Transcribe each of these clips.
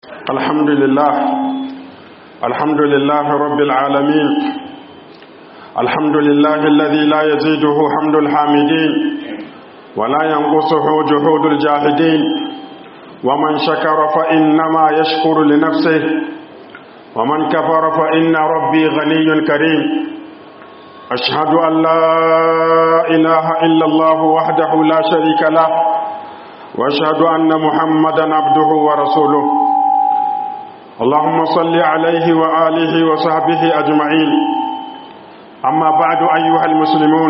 الحمد لله الحمد لله رب العالمين الحمد لله الذي لا يزيده حمد الحامدين ولا ينقصه جهود الجاهدين ومن شكر فإنما يشكر لنفسه ومن كفر فإن ربي غني كريم أشهد أن لا إله إلا الله وحده لا شريك له وأشهد أن محمدا عبده ورسوله اللهم صل عليه وآله وصحبه أجمعين أما بعد أيها المسلمون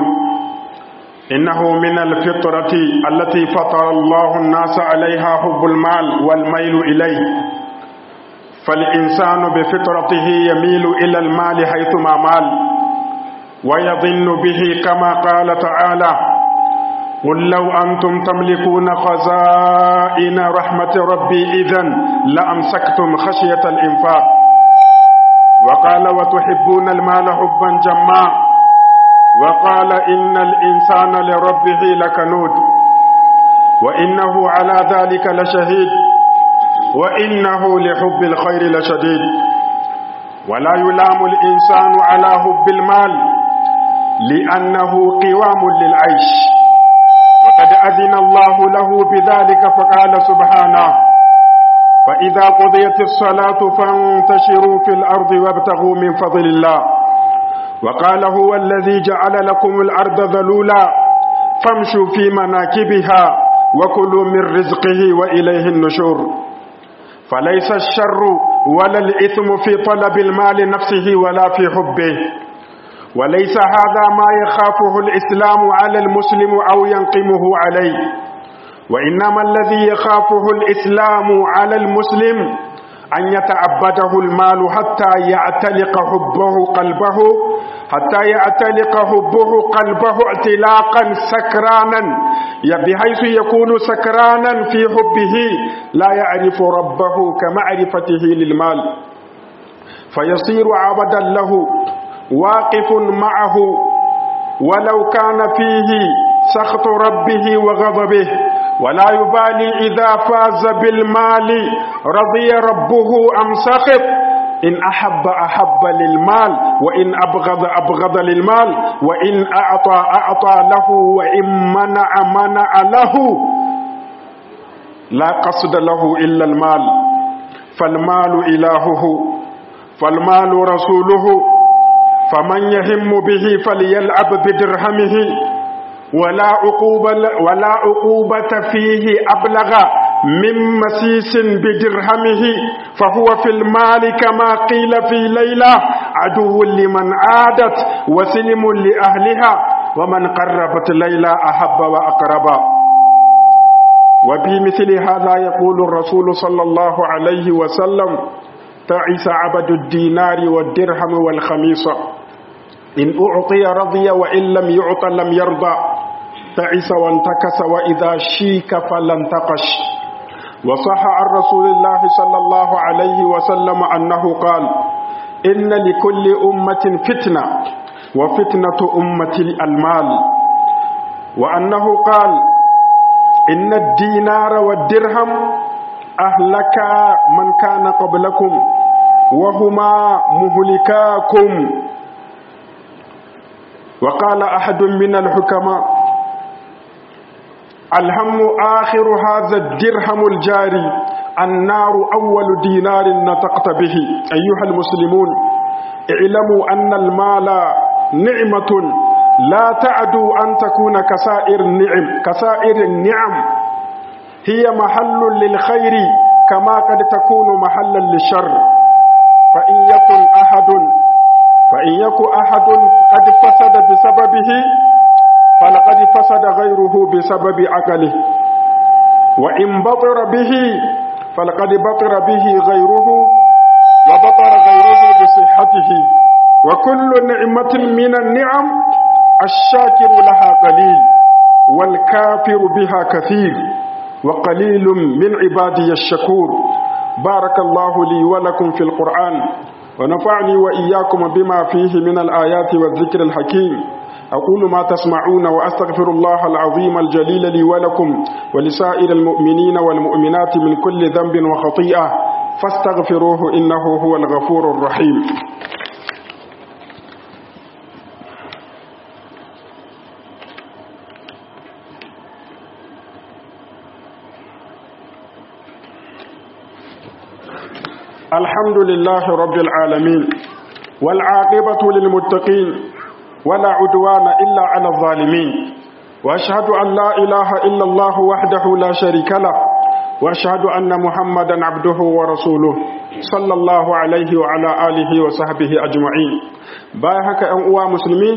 إنه من الفطرة التي فطر الله الناس عليها حب المال والميل إليه فالإنسان بفطرته يميل إلى المال حيثما مال ويظن به كما قال تعالى قل لو أنتم تملكون خزائن رحمة ربي إذن لأمسكتم خشية الإنفاق وقال وتحبون المال حبا جما وقال إن الإنسان لربه لكنود وإنه على ذلك لشهيد وإنه لحب الخير لشديد ولا يلام الإنسان على حب المال لأنه قوام للعيش وقد أذن الله له بذلك فقال سبحانه فإذا قضيت الصلاة فانتشروا في الأرض وابتغوا من فضل الله وقال هو الذي جعل لكم الأرض ذلولا فامشوا في مناكبها وكلوا من رزقه وإليه النشور فليس الشر ولا الإثم في طلب المال نفسه ولا في حبه وليس هذا ما يخافه الإسلام على المسلم أو ينقمه عليه وإنما الذي يخافه الإسلام على المسلم أن يتعبده المال حتى يعتلق حبه قلبه حتى يعتلق حبه قلبه اعتلاقا سكرانا بحيث يكون سكرانا في حبه لا يعرف ربه كمعرفته للمال فيصير عبدا له واقف معه ولو كان فيه سخط ربه وغضبه ولا يبالي إذا فاز بالمال رضي ربه أم سخط إن أحب أحب للمال وإن أبغض أبغض للمال وإن أعطى أعطى له وإن منع منع له لا قصد له إلا المال فالمال إلهه فالمال رسوله فمن يهم به فليلعب بدرهمه ولا عقوبة ولا عقوبة فيه أبلغ من مسيس بدرهمه فهو في المال كما قيل في ليلة عدو لمن عادت وسلم لأهلها ومن قربت ليلى أحب وأقرب وفي مثل هذا يقول الرسول صلى الله عليه وسلم تعس عبد الدينار والدرهم والخميصة إن أعطي رضي وإن لم يعط لم يرضى تعس وانتكس وإذا شيك فلانتقش وصح عن رسول الله صلى الله عليه وسلم أنه قال إن لكل أمة فتنة وفتنة أمة المال وأنه قال إن الدينار والدرهم أهلك من كان قبلكم وهما مهلكاكم وقال أحد من الحكماء الهم آخر هذا الدرهم الجاري النار أول دينار نطقت به أيها المسلمون اعلموا أن المال نعمة لا تعدو أن تكون كسائر النعم كسائر النعم هي محل للخير كما قد تكون محلا للشر فإن يكن أحد فإن يكن أحد قد فسد بسببه فلقد فسد غيره بسبب عقله وإن بطر به فلقد بطر به غيره وبطر غيره بصحته وكل نعمة من النعم الشاكر لها قليل والكافر بها كثير وقليل من عبادي الشكور بارك الله لي ولكم في القرآن ونفعني وإياكم بما فيه من الآيات والذكر الحكيم أقول ما تسمعون وأستغفر الله العظيم الجليل لي ولكم ولسائر المؤمنين والمؤمنات من كل ذنب وخطيئة فاستغفروه إنه هو الغفور الرحيم الحمد لله رب العالمين والعاقبة للمتقين ولا عدوان إلا على الظالمين وأشهد أن لا إله إلا الله وحده لا شريك له وأشهد أن محمدا عبده ورسوله صلى الله عليه وعلى آله وصحبه أجمعين بايهك أنقوى مسلمين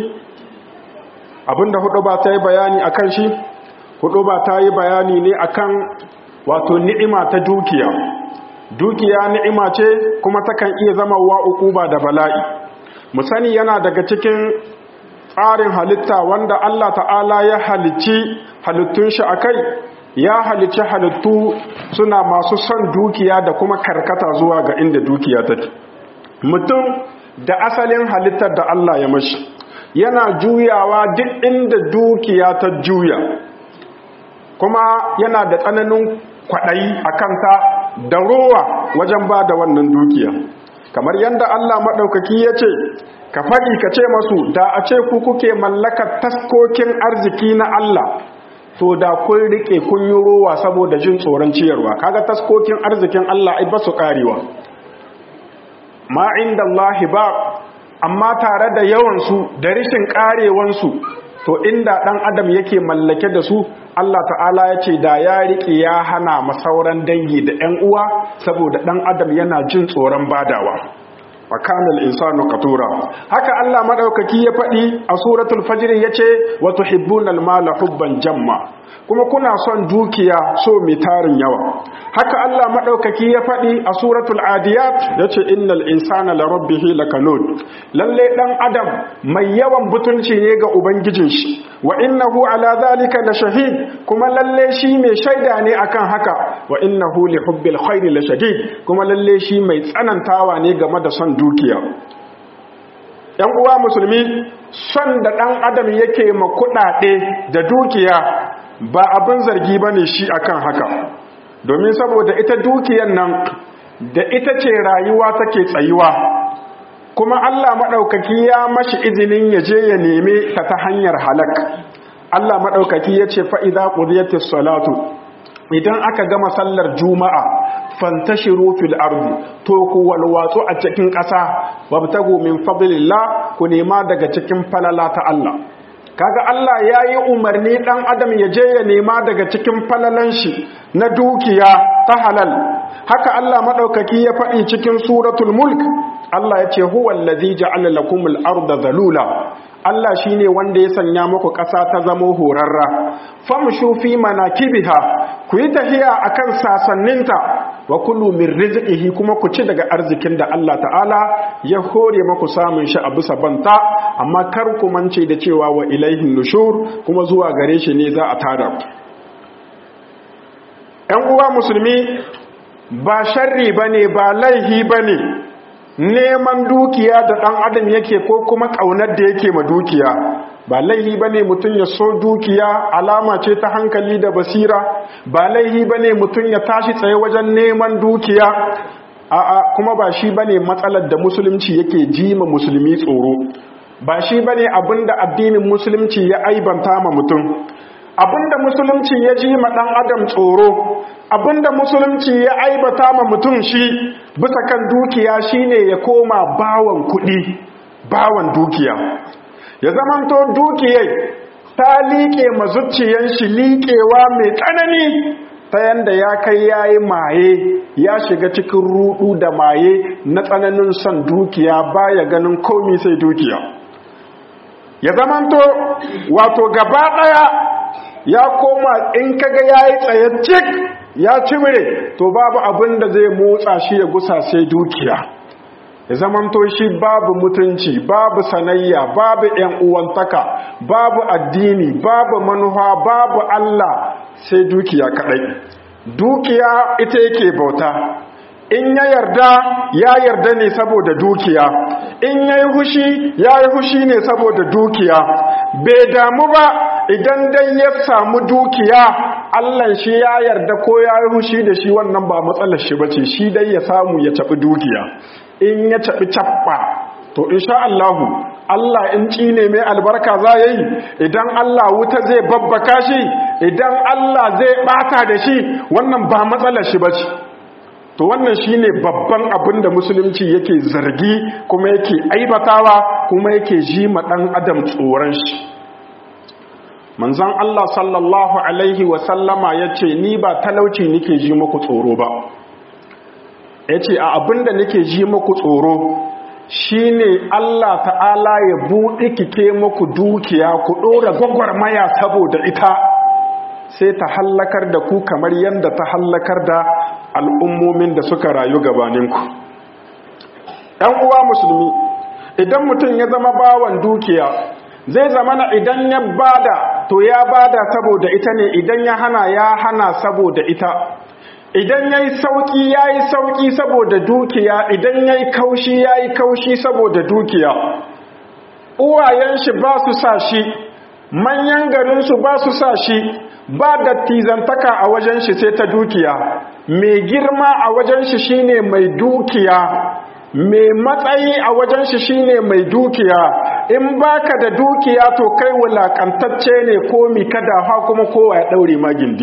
abinda hudu ba ta yi bayani a kan shi hudu ba ta yi bayani ne akan wato ni'ima ta dukiya dukiya ni'ima ce kuma takan iya zama wa ukuba da bala'i mu sani yana daga cikin tsarin halitta wanda Allah ta'ala ya halicci halittun shi akai ya halicci halittu suna masu son dukiya da kuma karkata zuwa ga inda dukiya take mutum da asalin halittar da Allah ya mashi yana juyawa duk inda dukiya ta juya kuma yana da tsananin kwaɗayi a kanta da rowa wajen ba da wannan dukiya kamar yadda Allah maɗaukaki ya ce ka faɗi ka ce masu da a ce ku kuke mallakar taskokin arziki na Allah to da kun riƙe kun yi rowa saboda jin tsoron ciyarwa kaga taskokin arzikin Allah ai ba su ƙarewa ma inda Allah ba amma tare da yawansu da rishin ƙarewansu to inda ɗan adam yake mallake da su Allah ta'ala ya ce da ya riƙe ya hana masauran dangi da ‘yan uwa saboda ɗan adam yana jin tsoron badawa wa kanal insanu qatura haka Allah madaukaki ya faɗi a suratul fajr yace wa tuhibbunal mala hubban jamma kuma kuna son dukiya so mai tarin yawa haka Allah madaukaki ya faɗi a suratul adiyat yace innal insana la rabbih lakanud lalle dan adam mai yawan butunci ne ga ubangijin shi wa innahu ala zalika la shahid kuma lalle shi mai shaida ne akan haka wa innahu li hubbil khairi la shadid kuma lalle shi mai tsanantawa ne game da son dukiya ‘yan uwa musulmi son da ɗan adam yake ma kuɗaɗe da dukiya ba abin zargi ba ne shi akan haka domin saboda ita dukiyan nan da ita ce rayuwa take tsayuwa kuma Allah maɗaukaki ya mashi izinin ya je ya neme ta ta hanyar halak Allah maɗaukaki ya ce fa'iza ƙudiyatis salatu idan aka gama sallar juma'a fantashiru fil ardi to ku walwatsu a cikin ƙasa wabtagu min fadlillah ku nema daga cikin falala ta Allah kaga Allah yayi umarni dan adam ya je ya nema daga cikin falalan shi na dukiya ta halal haka Allah madaukaki ya faɗi cikin suratul mulk Allah ya ce huwal ladzi ja'ala lakumul arda zalula Allah shi ne wanda ya sanya muku ƙasa ta zamo horarra famshu fi manakibiha ku yi tahiya akan sasanninta wa kulu min rizqihi kuma ku ci daga arzikin da Allah ta'ala ya hore muku samun shi a bisa banta amma kar ku mance da cewa wa ilaihin nushur kuma zuwa gare shi ne za a tada ku ‘yan uwa musulmi ba sharri bane ba laihi bane neman dukiya da ɗan adam yake ko kuma ƙaunar da yake ma dukiya ba laihi ba ne mutum ya so dukiya alama ce ta hankali da basira ba laihi ba ne mutum ya tashi tsaye wajen neman dukiya a'a kuma ba shi ba ne matsalar da musulunci yake ji ma musulmi tsoro ba shi ba ne abinda addinin musulunci ya aibanta ma mutum abinda musulunci ya ji ma ɗan adam tsoro abinda musulunci ya aibata ma mutum shi bisa kan dukiya shine ya koma bawan kuɗi bawan dukiya ya zamanto dukiyai ta liƙe mazuciyan shi liƙewa mai tsanani ta yanda ya kai yayi maye ya shiga cikin rudu da maye na tsananin son dukiya baya ganin komi sai dukiya ya zamanto wato gaba ɗaya ya koma in kaga yayi tsaye cik ya cimire to babu abin da zai motsa shi ya gusa sai dukiya ya zamanto shi babu mutunci babu sanayya babu ‘yan uwantaka babu addini babu manufa babu Allah sai dukiya kaɗai dukiya ita yake bauta in ya yarda ya yarda ne saboda dukiya in ya yi hushi ya yi hushi ne saboda dukiya bai damu ba idan dai ya samu dukiya Allah shi ya yarda ko ya yi hushi da shi wannan ba matsalar shi bace shi dai ya samu ya tafi dukiya in ya tafi cappa to insha Allahu Allah in ne mai albarka za ya yi idan Allah wuta zai babbaka shi idan Allah zai bata da shi wannan ba matsalar shi bace to wannan shine babban abin da musulunci yake zargi kuma yake aibatawa kuma yake ji ma dan adam tsoron shi manzon Allah sallallahu alaihi wa sallama yace ni ba talauci nake ji muku tsoro ba yace a abin da nake ji muku tsoro shine Allah ta'ala ya buɗe kike muku dukiya ku ɗora gwagwarmaya saboda ita sai ta hallakar da ku kamar yadda ta hallakar da al'ummomin da suka rayu gabaninku ‘yan uwa musulmi idan mutum ya zama bawan dukiya zai zamana idan ya bada to ya bada saboda ita ne idan ya hana ya hana saboda ita idan ya yi sauƙi ya yi sauƙi saboda dukiya idan ya yi kaushi ya yi kaushi saboda dukiya uwayen shi ba su sa shi manyan garinsu ba su sa shi ba dattizantaka a wajen shi sai ta dukiya mai girma a wajen shi shine mai dukiya mai matsayi a wajen shi shine mai dukiya in baka da dukiya to kai wulakantacce ne ko mi kada ha kuma kowa ya daure ma gindi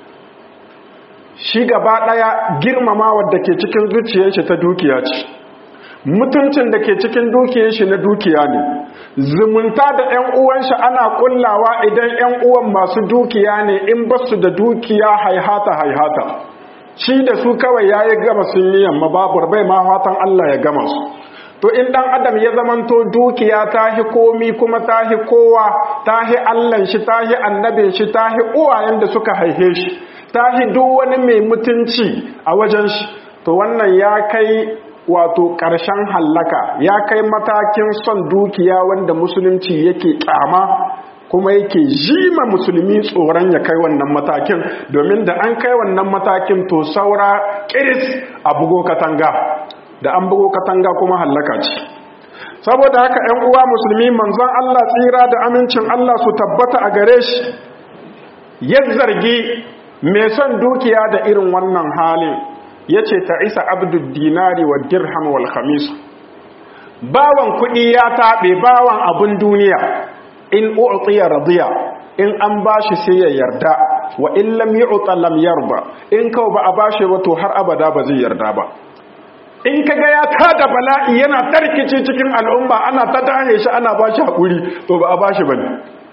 shi gaba daya girmamawar da ke cikin zuciyar shi ta dukiya ce mutuncin da ke cikin dukiyar shi na dukiya ne zumunta da ƴan uwan shi ana kullawa idan ƴan uwan masu dukiya ne in basu da dukiya haihata haihata shi da su kawai yayi gama sun yi yamma babu bai ma fatan Allah ya gama su to in dan adam ya zamanto dukiya tahi komi kuma tahi kowa tahi Allah shi tahi annabin shi tahi uwayen da suka haife shi tahi duk wani mai mutunci a wajen shi to wannan ya kai wato ƙarshen hallaka ya kai matakin son dukiya wanda musulunci yake ƙyama kuma yake jima musulmi tsoron ya kai wannan matakin domin da an kai wannan matakin to saura ƙiris a bugo katanga da an bugo katanga kuma hallaka ce saboda haka 'yan uwa musulmi manzon Allah tsira da amincin Allah su tabbata a gare shi ya zargi mai son dukiya da irin wannan halin ya ce ta isa abdul dinari wa dirham wal khamis bawan kuɗi ya taɓe bawan abin duniya in u'tiya radiya in an bashi sai ya yarda wa in lam yu'ta lam yarda in kau ba a bashi ba to har abada ba zai yarda ba in kaga ya tada bala'i yana tarkice cikin al'umma ana ta dahe shi ana bashi hakuri to ba a bashi bane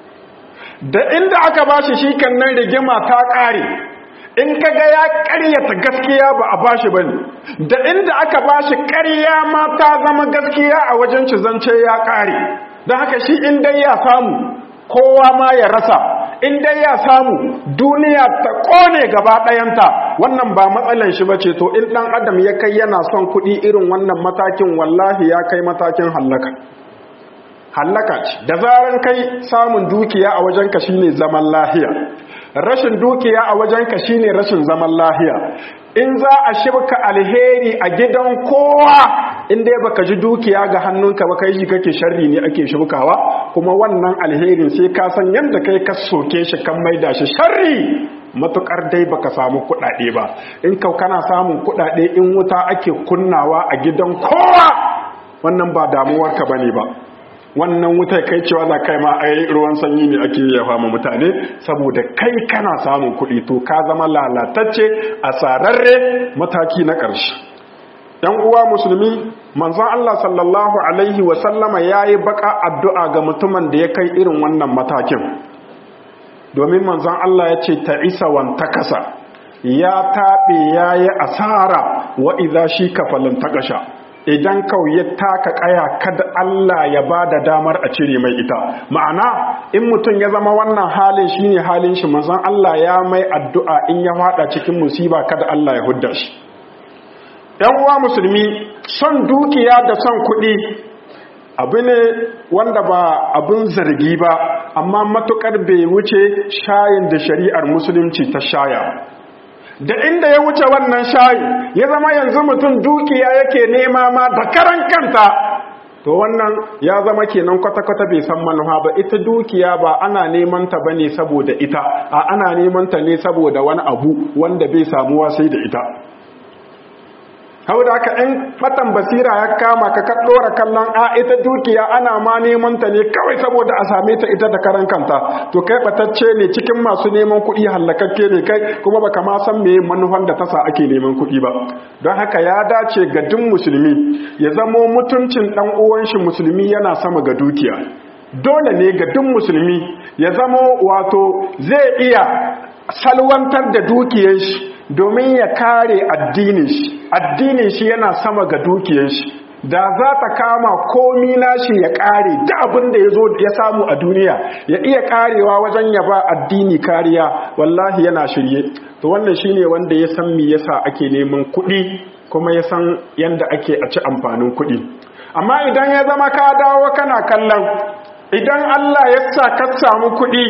da inda aka bashi shi kan nan rigima ta ƙare in kaga ya ƙaryata gaskiya ba a bashi bane da inda aka bashi ƙarya ma ta zama gaskiya a wajen ci zance ya ƙare don haka shi in dai ya samu kowa ma ya rasa in dai ya samu duniya ta ƙone gaba ɗayanta wannan ba matsalan shi bace to in ɗan adam ya kai yana son kuɗi irin wannan matakin wallahi ya kai matakin hallaka hallaka ce da zaran kai samun dukiya a wajenka shine zaman lahiya rashin dukiya a wajenka shine rashin zaman lahiya in za a shibka alheri a gidan kowa in dai baka ji dukiya ga hannunka ba kai shi kake sharri ne ake shibkawa kuma wannan alherin sai ka san yadda kai ka soke shi kan maida shi sharri matukar dai baka samu kuɗaɗe ba in kau kana samun kuɗaɗe in wuta ake kunnawa a gidan kowa wannan ba damuwarka bane ba wannan wuta kai cewa za kai ma ai ruwan sanyi ne ake yafa ma mutane saboda kai kana samun kuɗi to ka zama lalatacce a sararre mataki na ƙarshe yan uwa musulmi manzon Allah sallallahu alaihi wa sallama yayi baka addu'a ga mutumin da ya kai irin wannan matakin domin manzon Allah ya ce ta isa wan takasa ya taɓe yayi asara wa idza shi kafalin takasha idan kawai ya taka kaya kada Allah ya ba da damar a cire mai ita ma'ana in mutum ya zama wannan halin shine halin shi manzon Allah ya mai addu'a in ya fada cikin musiba kada Allah ya hudda shi ‘yan uwa musulmi son dukiya da son kuɗi abu ne wanda ba abin zargi ba amma matukar bai wuce shayin da shari'ar musulunci ta shaya da inda ya wuce wannan shayi ya zama yanzu mutum dukiya yake nema ma da karan kanta to wannan ya zama kenan kwata-kwata bai san manufa ba ita dukiya ba ana neman ta bane saboda ita a ana neman ta ne saboda wani abu wanda bai samuwa sai da ita hau da aka in fatan basira ya kama ka ka ɗora kallon a ita dukiya ana ma neman ta ne kawai saboda a same ta ita da karan kanta to kai batacce ne cikin masu neman kuɗi hallakakke ne kai kuma baka ma san meye manufan da tasa ake neman kuɗi ba don haka ya dace ga duk musulmi ya zamo mutuncin ɗan uwan shi musulmi yana sama ga dukiya dole ne ga duk musulmi ya zamo wato zai iya salwantar da dukiyar shi domin ya kare addinin shi addinin shi yana sama ga dukiyar shi da za ta kama komi nashi ya kare da abin da ya zo ya samu a duniya ya iya karewa wajen ya ba addini kariya wallahi yana shirye to wannan shine wanda ya san me yasa ake neman kuɗi kuma ya san yanda ake a ci amfanin kuɗi amma idan ya zama ka dawo kana kallon idan Allah ya sa ka samu kuɗi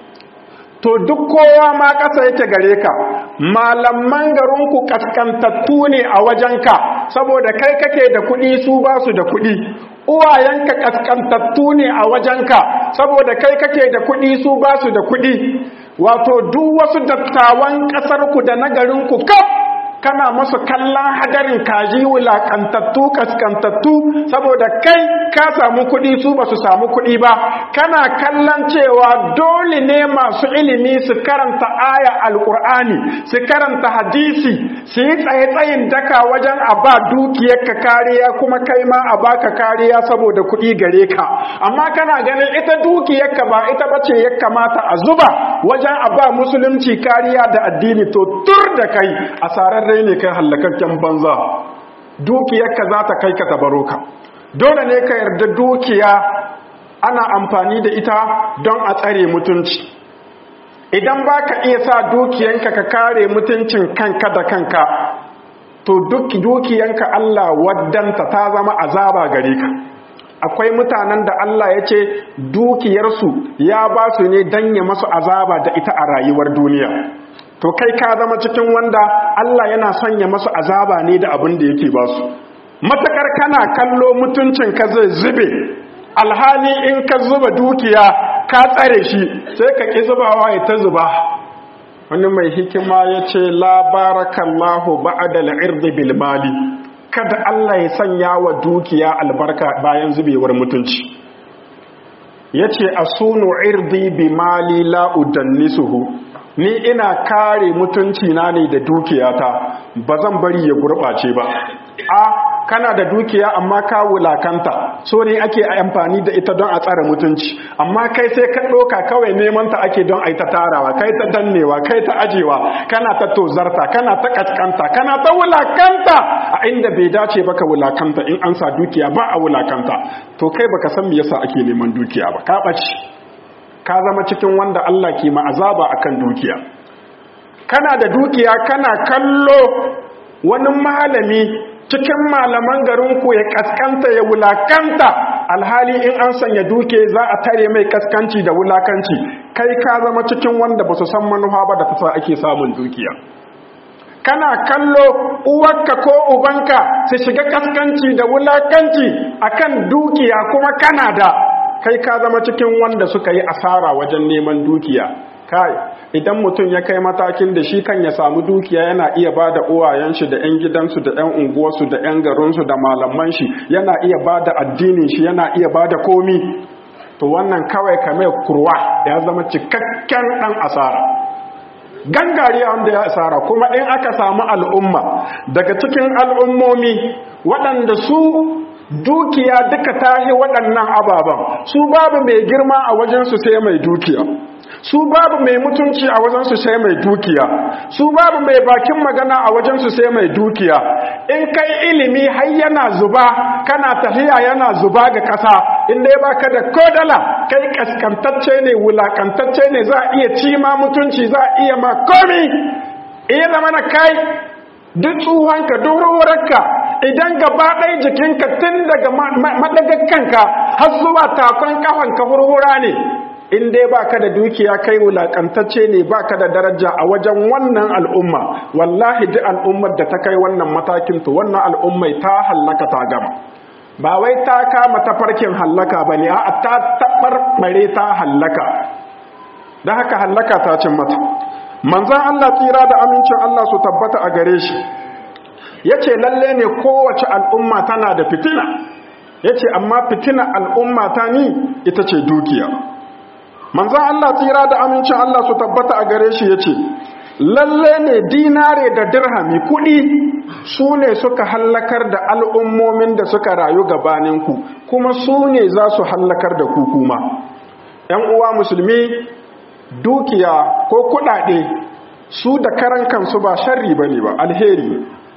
to duk kowa ma ƙasa yake gare ka malaman garinku kaskantattu ne a wajenka saboda kai kake da kuɗi su ba su da kuɗi uwayenka kaskantattu ne a wajenka saboda kai kake da kuɗi su ba su da kuɗi wato duk wasu dattawan ƙasarku da na garinku kaf kana masu kallon hadarin kaji wulakantattu kaskantattu saboda kai ka samu kuɗi su ba su samu kuɗi ba kana kallon cewa dole ne masu ilimi su karanta aya alƙur'ani su karanta hadisi su yi tsaye-tsayin daka wajen a ba dukiyarka kariya kuma kai ma a baka kariya saboda kuɗi gare ka amma kana ganin ita dukiyarka ba ita bace ya kamata a zuba wajen a ba musulunci kariya da addini to tur da kai asarar rai ne kai hallakakken banza dukiyarka za ta kai ka tabaro ka dole ne ka yarda dukiya ana amfani da ita don a tsare mutunci idan ba ka iya sa dukiyanka ka kare mutuncin kanka da kanka to duk dukiyanka Allah waddanta ta zama azaba gare ka akwai mutanen da Allah ya ce dukiyarsu ya ba su ne don ya masu azaba da ita a rayuwar duniya to kai ka zama cikin wanda Allah yana sanya masu azaba ne da abin da yake ba su matakar kana kallo mutuncin ka zai zube alhali in ka zuba dukiya ka tsare shi sai ka ki zubawa ya ta zuba wani mai hikima ya ce la barakallahu ba'da al-irdi bil mali kada Allah ya sanya wa dukiya albarka bayan zubewar mutunci yace asunu irdi bi mali la udannisuhu ni ina kare mutunci na ne da dukiyata ba zan bari ya gurɓace ba a kana da dukiya amma ka wulakanta so ne ake amfani da ita don a tsara mutunci amma kai sai ka ɗoka kawai neman ta ake don a yi ta tarawa kai ta dannewa kai ta ajewa kana ta tozarta kana ta kaskanta kana ta wulakanta a inda bai dace baka wulakanta in an sa dukiya ba a wulakanta to kai baka san me yasa ake neman dukiya ba ka ɓace ka zama cikin wanda Allah ke ma'azaba akan dukiya kana da dukiya kana kallo wani malami cikin malaman garinku ya kaskanta ya wulakanta alhali in an sanya duke za a tare mai kaskanci da wulakanci kai ka zama cikin wanda ba su san manufa ba da ta ake samun dukiya kana kallo uwarka ko ubanka su shiga kaskanci da wulakanci akan dukiya kuma kana da kai ka zama cikin wanda suka yi asara wajen neman dukiya kai idan mutum ya kai matakin da shi kan ya samu dukiya yana iya ba da uwayen shi da 'yan gidansu da 'yan unguwarsu da 'yan garinsu da malaman shi yana iya ba da addinin shi yana iya ba da komi to wannan kawai kame kurwa ya zama cikakken ɗan asara gangare wanda ya asara kuma in aka samu al'umma daga cikin al'ummomi waɗanda su dukiya duka tahi waɗannan ababen su babu mai girma a wajensu sai mai dukiya su babu mai mutunci a wajensu sai mai dukiya su babu mai bakin magana a wajensu sai mai dukiya in kai ilimi har yana zuba kana tafiya yana zuba ga ƙasa in dai baka da kodala kai kaskantacce ne wulakantacce ne za a iya ci ma mutunci za a iya ma komi iya zama na kai duk tsuhonka dururarka idan gaba ɗaya jikinka tun daga maɗagar kanka har zuwa takon ƙafanka hurhura ne in dai baka da dukiya kai wulakantacce ne baka da daraja a wajen wannan al'umma wallahi duk al'ummar da ta kai wannan matakin to wannan al'ummai ta hallaka ta gama ba wai ta kama tafarkin hallaka ba ne a ta taɓarɓare ta hallaka da haka hallaka ta cin mata manzan Allah tsira da amincin Allah su tabbata a gare shi ya ce lalle ne kowace al'umma tana da fitina ya ce amma fitina al'umma ta ni ita ce dukiya manzan Allah tsira da amincin Allah su tabbata a gare shi ya ce lalle ne dinare da dirhami kuɗi su ne suka hallakar da al'ummomin da suka rayu gabaninku kuma su ne za su hallakar da ku kuma ‘yan uwa musulmi dukiya ko kuɗaɗe su da karan kansu ba sharri ba ne ba alheri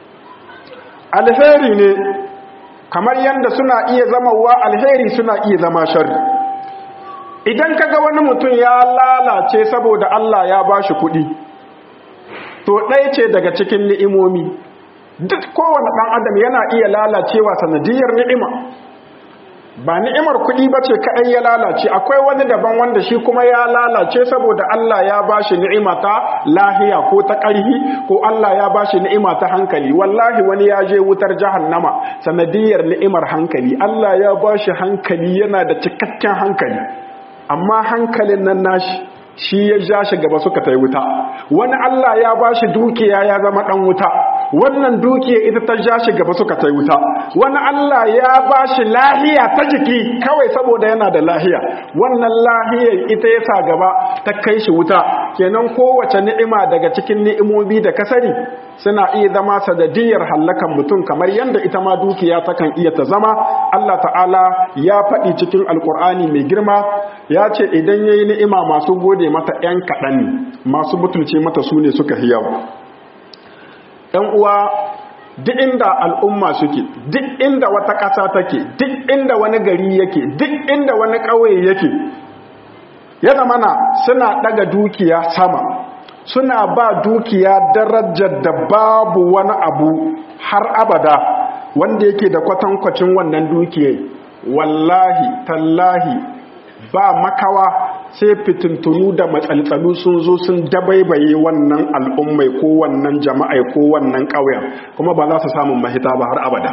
alheri ne kamar yadda suna iya zama wa alheri suna iya zama sharri idan kaga wani mutum ya lalace saboda Allah ya ba shi kuɗi to ɗaya ce daga cikin ni'imomi duk kowane ɗan adam yana iya lalacewa sanadiyar ni'ima ba ni'imar kuɗi ba ce kaɗai ya lalace akwai wani daban wanda shi kuma ya lalace saboda Allah ya ba shi ni'ima ta lahiya ko ta ƙarhi ko Allah ya ba shi ni'ima ta hankali wallahi wani ya je wutar jahannama sanadiyar ni'imar hankali Allah ya ba shi hankali yana da cikakken hankali amma hankalin nan nashi shi ya ja shi gaba suka tai wuta wani Allah ya ba shi dukiya ya zama dan wuta wannan dukiya ita ta ja shi gaba suka tai wuta wani Allah ya ba shi lahiya ta jiki kawai saboda yana da lahiya wannan lahiyar ita ya sa gaba ta kai shi wuta kenan kowace ni'ima daga cikin ni'imomi da kasari suna iya zama sadadiyar hallakan mutum kamar yadda ita ma dukiya takan iya ta zama Allah ta'ala ya faɗi cikin alkur'ani mai girma ya ce idan ya yi ni'ima masu gode mata ‘yan kaɗan ne masu butulce mata su ne suka hiyawa ‘yan uwa duk inda al'umma suke duk inda wata ƙasa take duk inda wani gari yake duk inda wani ƙauye yake ya zamana suna ɗaga dukiya sama suna ba dukiya darajar da babu wani abu har abada wanda yake da kwatankwacin wannan dukiyar wallahi tallahi ba makawa sai fitintunu da matsaltsalu sun zo sun dabaibaye wannan al'ummai ko wannan jama'ai ko wannan ƙauyen kuma ba za su samun mahita ba har abada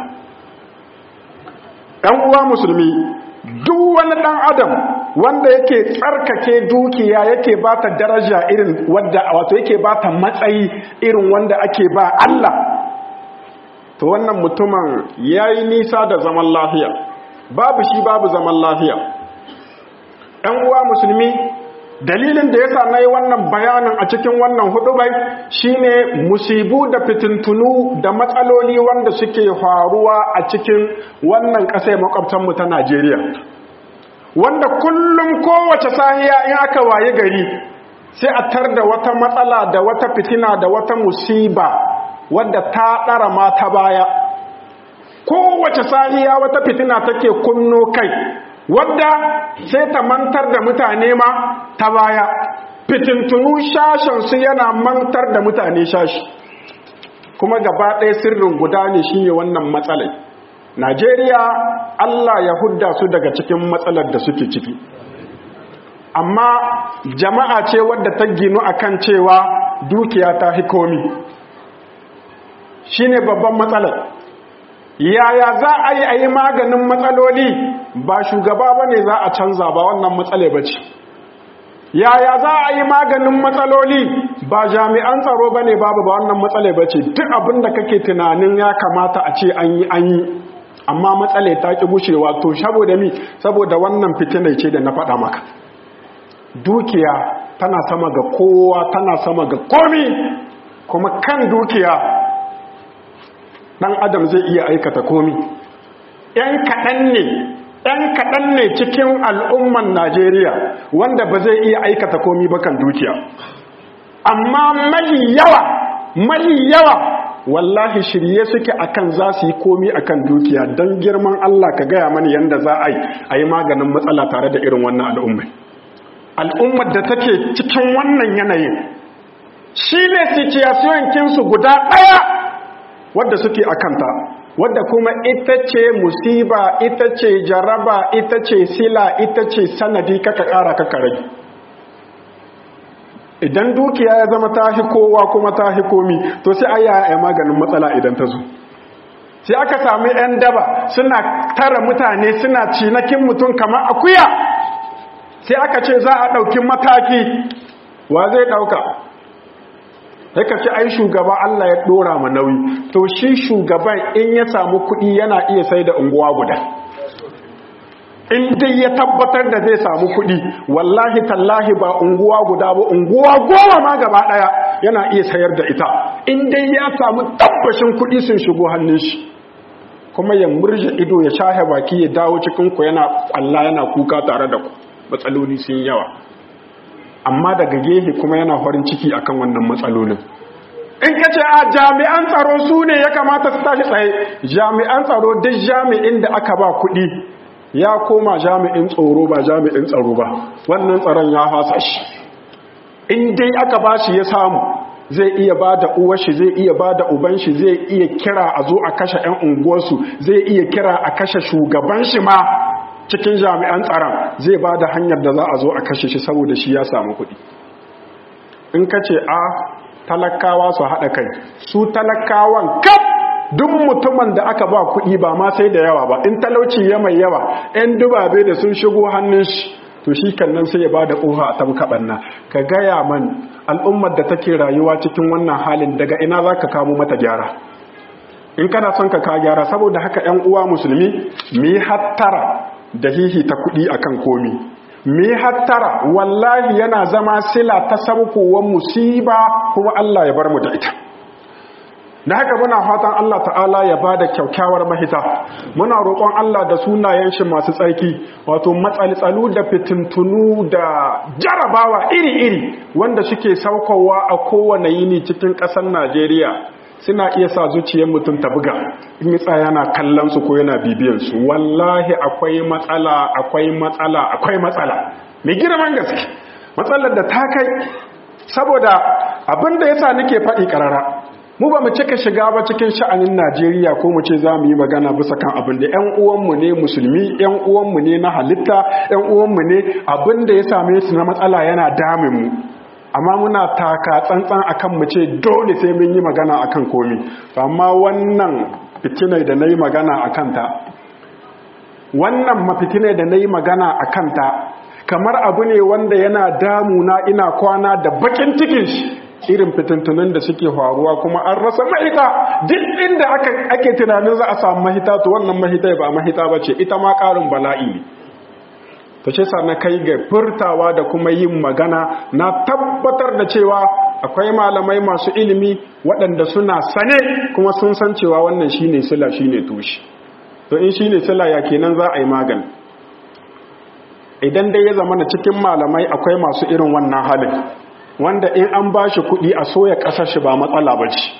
‘yan uwa musulmi duk wani ɗan adam wanda yake tsarkake dukiya yake ba ta daraja irin wadda wato yake ba ta matsayi irin wanda ake ba Allah to wannan mutumin ya yi nisa da zaman lafiya babu shi babu zaman lafiya ‘yan uwa musulmi dalilin da ya sa na yi wannan bayanin a cikin wannan hudubai shine musibu da fitintunu da matsaloli wanda suke faruwa a cikin wannan ƙasai makwabtanmu ta najeriya wanda kullum kowace sahiya in aka waye gari sai a tar da wata matsala da wata fitina da wata musiba wadda ta ɗara mata baya kowace sahiya wata fitina take kunno kai wadda sai ta mantar da mutane ma ta baya fitintunu shashensu yana mantar da mutane shashi kuma gaba ɗaya sirrin guda ne shine wannan matsalai najeriya allah ya hudda su daga cikin matsalar da suke ciki amma jama'a ce wadda ta ginu akan cewa dukiya ta hikomi shine babban matsalar yaya za a yi a yi maganin matsaloli ba shugaba ba ne za a canza ba wannan matsale ba ce yaya za a yi maganin matsaloli ba jami'an tsaro ba ne babu ba wannan matsale ba ce duk abin da kake tunanin ya kamata a ce an yi an yi amma matsale ta ƙi gushewa to saboda mi saboda wannan fitinai ce da na faɗa maka dukiya tana sama ga kowa tana sama ga komi kuma kan dukiya ɗan adam zai iya aikata komi ‘yan kaɗan ne ‘yan kaɗan ne cikin al'umman najeriya wanda ba zai iya aikata komi ba kan dukiya amma mai yawa mai yawa wallahi shirye suke akan za su yi komi akan dukiya don girman allah ka gaya mani yadda za a yi a yi maganin matsala tare da irin wannan al'ummai al'ummar da take cikin wannan yanayin shi ne kinsu guda ɗaya wadda suke a kanta wadda kuma ita ce musiba ita ce jaraba ita ce sila ita ce sanadi kaka ƙara kaka rage idan dukiya ya zama ta kowa kuma ta komi to sai aya ya maganin matsala idan ta zo sai aka sami 'yan daba suna tara mutane suna cinakin mutum kamar akuya sai aka ce za a ɗauki mataki wa zai ɗauka sai ka ce ai shugaba Allah ya ɗora ma nauyi to shi shugaban in ya samu kuɗi yana iya sai da unguwa guda in dai ya tabbatar da zai samu kuɗi wallahi tallahi ba unguwa guda ba unguwa goma ma gaba ɗaya yana iya sayar da ita in dai ya samu tabbashin kuɗi sun shigo hannun shi kuma ya murje ido ya shahe baki ya dawo cikin ku yana Allah yana kuka tare da ku matsaloli sun yawa amma daga gehe kuma yana farin ciki akan wannan matsalolin in ka ce a jami'an tsaro su ne ya kamata su tashi tsaye jami'an tsaro duk jami'in da aka ba kuɗi ya koma jami'in tsoro ba jami'in tsaro ba wannan tsaron ya fasa shi in dai aka ba shi ya samu zai iya ba da uwashi zai iya ba da uban shi zai iya kira a zo a kashe 'yan unguwarsu zai iya kira a kashe shugaban shi ma cikin jami'an tsaron zai ba da hanyar da za a zo a kashe shi saboda shi ya samu kuɗi in ka ce a talakawa su haɗa kai su talakawan kaf duk mutumin da aka ba kuɗi ba ma sai da yawa ba in talauci ya mai yawa 'yan dubabe da sun shigo hannun shi to shi nan sai ya ba da ƙofa a tabka ɓanna ka gaya man al'ummar da take rayuwa cikin wannan halin daga ina za ka kamo mata gyara in kana son ka ka gyara saboda haka 'yan uwa musulmi mu yi hattara da hihi ta kuɗi akan komi mu yi hattara wallahi yana zama sila ta sabkowar musiba kuma Allah ya bar mu da ita da haka muna fatan Allah ta'ala ya bada kyaukyawar mahita muna roƙon Allah da sunayen shi masu tsarki wato matsaltsalu da fitintunu da jarabawa iri-iri wanda suke saukowa a kowane yini cikin ƙasar Najeriya suna iya sa zuciyar mutum ta buga in yi tsaya yana kallon su ko yana bibiyan su wallahi akwai matsala akwai matsala akwai matsala mai girman gaske matsalar da ta kai saboda abin da yasa nake faɗi ƙarara mu ba mu cika shiga ba cikin sha'anin Najeriya ko mu ce za mu yi magana bisa kan abin da ƴan uwanmu ne musulmi ƴan uwanmu ne na halitta ƴan uwanmu ne abin da ya same su na matsala yana damin mu amma muna taka tsantsan akan mu ce dole sai mun yi magana akan komi amma wannan fitinai da nayi magana akan ta wannan mafitinai da nayi magana akan ta kamar abu ne wanda yana damuna ina kwana da bakin cikin shi irin fitintunan da suke faruwa kuma an rasa mahita duk inda ake tunanin za a samu mahita to wannan mahita ba mahita ba ce ita ma ƙarin bala'i ne ta ce sa na kai ga furtawa da kuma yin magana na tabbatar da cewa akwai malamai masu ilimi waɗanda suna sane kuma sun san cewa wannan shine sila shine tushe to in shine sila ya kenan za a yi magani idan dai ya zama na cikin malamai akwai masu irin wannan halin wanda in an ba shi kuɗi a soya ƙasar shi ba matsala ba ce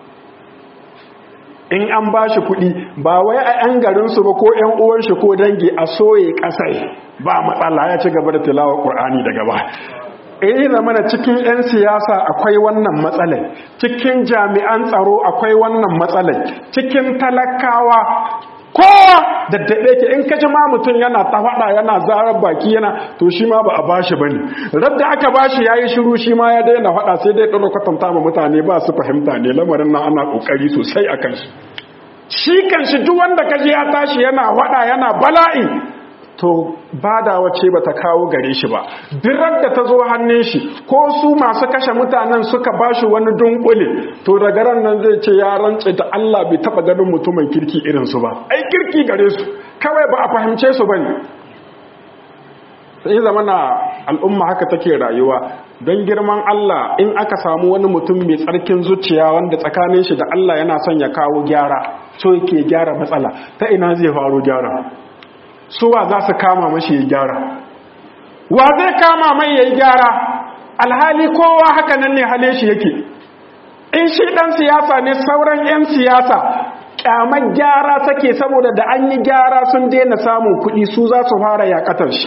in an ba shi kuɗi ba wai a 'yan garinsu ba ko 'yan uwan shi ko dangi a soye ƙasar ba matsala ya ci gaba da tilawar ƙur'ani daga ba in zama da cikin 'yan siyasa akwai wannan matsalai cikin jami'an tsaro akwai wannan matsalai cikin talakawa kowa daddaɗe ke in kaji ma mutum yana ta faɗa yana zarar baki yana to shi ma ba a bashi bane radda aka bashi yayi shiru shi ma ya daina faɗa sai dai ɗaura kwatanta ma mutane ba su fahimta ne lamarin nan ana ƙoƙari sosai a kan shi shi kan shi duk wanda kaji ya tashi yana faɗa yana bala'i to badawa ce ba ta kawo gare shi ba birar da ta zo hannun shi ko su masu kashe mutanen suka ba shi wani dunkule to daga ran nan zai ce ya rantse da Allah bai taba ganin mutumin kirki irin su ba ai kirki gare su kawai ba a fahimce su bane sai zama na al'umma haka take rayuwa don girman Allah in aka samu wani mutum mai tsarkin zuciya wanda tsakanin shi da Allah yana son ya kawo gyara so yake gyara matsala ta ina zai faro gyara suwa za su kama mashi ya gyara wa zai kama mai ya gyara alhali kowa haka nan ne hale shi yake in shi dan siyasa ne sauran 'yan siyasa kyamar gyara take saboda da an yi gyara sun daina samun kuɗi su za su fara yakatar shi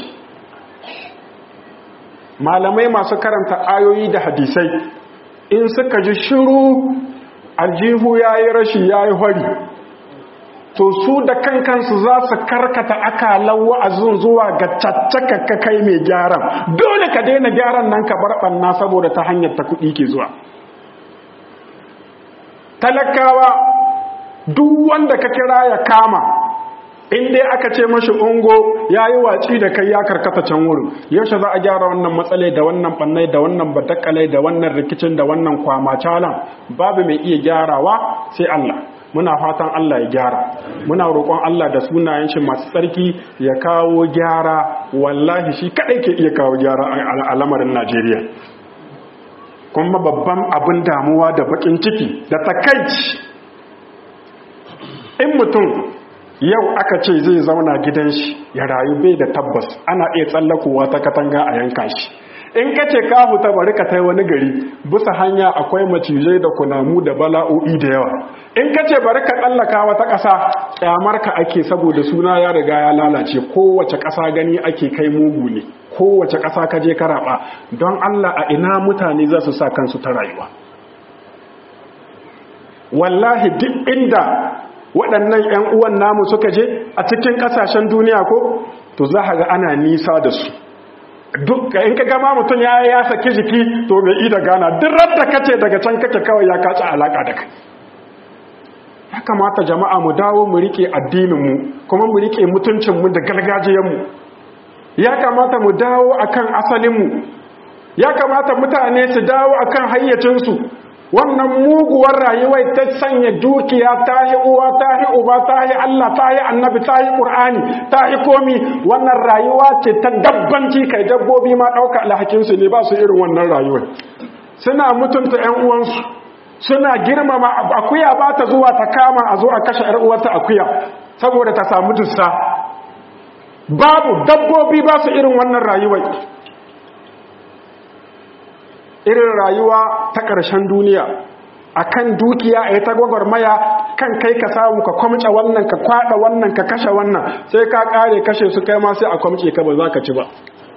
malamai masu karanta ayoyi da hadisai in suka ji shiru aljihu ya yi rashi ya yi hori to su da kankansu za su karkata akalan wa'azin zuwa ga caccaka kai mai gyaran dole ka daina gyaran nan ka bar ɓanna saboda ta hanyar ta kuɗi ke zuwa talakawa duk wanda ka kira ya kama in dai aka ce mashi ungo ya yi watsi da kai ya karkata can wurin yaushe za a gyara wannan matsalai da wannan bannai da wannan batakalai da wannan rikicin da wannan kwamacalan babu mai iya gyarawa sai Allah muna fatan Allah ya gyara muna roƙon Allah da sunayen shi masu tsarki ya kawo gyara wallahi shi kadai ke iya kawo gyara a lamarin Najeriya kuma babban abin damuwa da bakin ciki da takaici in mutum yau aka ce zai zauna gidan shi ya rayu bai da tabbas ana iya tsallakowa ta katanga a yanka shi in ka ce ka huta bari ka tai wani gari bisa hanya akwai macizai da kunamu da bala'o'i da yawa in ka ce bari ka tsallaka wata ƙasa ƙyamar ka ake saboda suna ya riga ya lalace kowace ƙasa gani ake kai mugu ne kowace ƙasa ka je ka raba don Allah a ina mutane za su sa kansu ta rayuwa wallahi duk inda waɗannan 'yan uwan namu suka je a cikin ƙasashen duniya ko to za ga ana nisa da su duk in ka gama mutum ya ya saki jiki to bai ida gana duk radda kace daga can kake kawai ya kaci alaka da kai ya kamata jama'a mu dawo mu rike addinin mu kuma mu rike mutuncin mu da gargajiyar mu ya kamata mu dawo akan asalin mu ya kamata mutane su dawo akan hayyacin su wannan muguwar rayuwar ta sanya dukiya ta yi uwa ta yi uba ta yi Allah ta yi annabi ta yi ƙur'ani ta yi komi wannan rayuwa ce ta dabbanci kai dabbobi ma ɗauka alhakinsu ne ba su irin wannan rayuwar suna mutunta 'yan uwansu suna girmama akuya ba ta zuwa ta kama a zo a kashe 'yar uwarta akuya saboda ta samu dussa babu dabbobi ba su irin wannan rayuwar irin rayuwa ta ƙarshen duniya a kan dukiya a yi ta gwagwarmaya kan kai ka samu ka kwamce wannan ka kwada wannan ka kashe wannan sai ka ƙare kashe su kai ma sai a kwamce ka ba za ka ci ba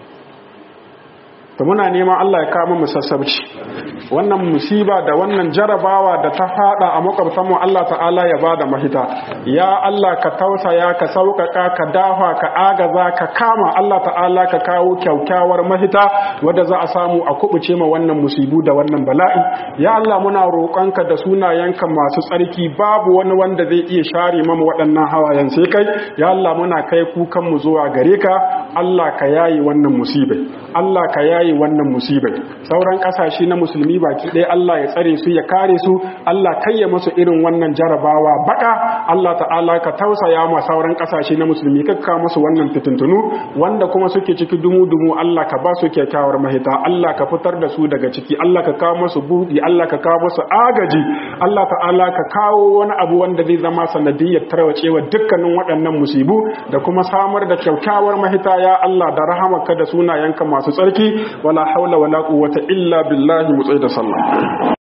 ta muna neman Allah ya kama mu sassabci wannan musiba da wannan jarabawa da ta fada a makwabtanmu Allah ta'ala ya bada mahita ya Allah ka tausaya ka sauƙaƙa ka dafa ka agaza ka kama Allah ta'ala ka kawo kyaukyawar mahita wadda za a samu a kubuce ma wannan musibu da wannan bala'i ya Allah muna roƙonka da sunayenka masu tsarki babu wani wanda zai iya share mamu waɗannan hawayen sai kai ya Allah muna kai kukan mu zuwa gare ka Allah ka yayi wannan musibai Allah ka yayi wannan musibai sauran kasashe na musulmi baki ɗaya Allah ya tsare su ya kare su Allah kayya musu irin wannan jarabawa baka Allah ta'ala ka tausaya ma sauran kasashe na musulmi kakka musu wannan fitintunu wanda kuma suke ciki dumu-dumu Allah ka ba su kyakkyawar mahita Allah ka fitar da su daga ciki Allah ka kawo musu buɗi Allah ka kawo musu agaji Allah ta'ala ka kawo wani abu wanda zai zama sanadiyyar tarwacewa dukkanin waɗannan musibu da kuma samar da kyakkyawar mahita ya Allah da rahamarka da sunayenka masu tsarki wala haula wala quwwata illa billahi mu da sallah